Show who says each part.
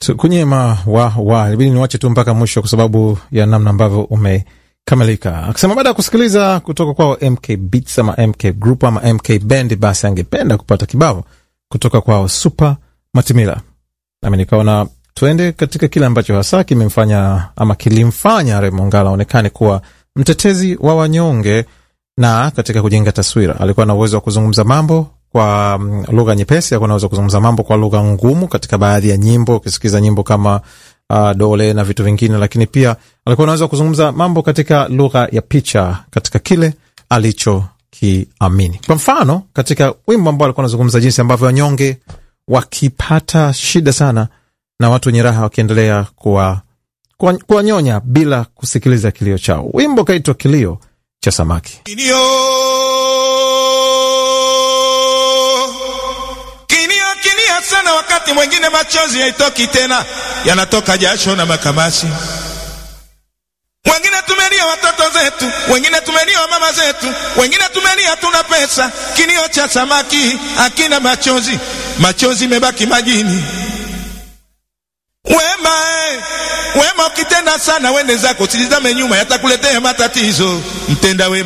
Speaker 1: kunyema wa wa ibidi niwache tu mpaka mwisho kwa sababu ya namna ambavyo umekamilika. Akisema baada ya kusikiliza kutoka kwao MK Beats ama MK Group ama MK Band, basi angependa kupata kibao kutoka kwao Super Matimila, nami nikaona tuende katika kile ambacho hasa kimemfanya ama kilimfanya Remo Ngala aonekane kuwa mtetezi wa wanyonge, na katika kujenga taswira alikuwa na uwezo wa kuzungumza mambo kwa mm, lugha nyepesi, alikuwa anaweza kuzungumza mambo kwa lugha ngumu katika baadhi ya nyimbo, ukisikiza nyimbo kama uh, dole na vitu vingine, lakini pia alikuwa anaweza kuzungumza mambo katika lugha ya picha katika kile alichokiamini. Kwa mfano, katika wimbo ambao alikuwa anazungumza jinsi ambavyo wanyonge wakipata shida sana na watu wenye raha wakiendelea kuwa kuwanyonya bila kusikiliza kilio chao. Wimbo kaitwa Kilio cha Samaki.
Speaker 2: Kilio, kilio, kilio sana, wakati mwingine machozi haitoki tena, yanatoka jasho na makamasi. Wengine tumelia watoto zetu, wengine tumelia mama zetu, wengine tumelia tuna pesa. Kilio cha samaki hakina machozi, machozi imebaki majini. Wema eh, wema ukitenda sana, wende zako, usitizame nyuma, yatakuletea matatizo. Mtenda wema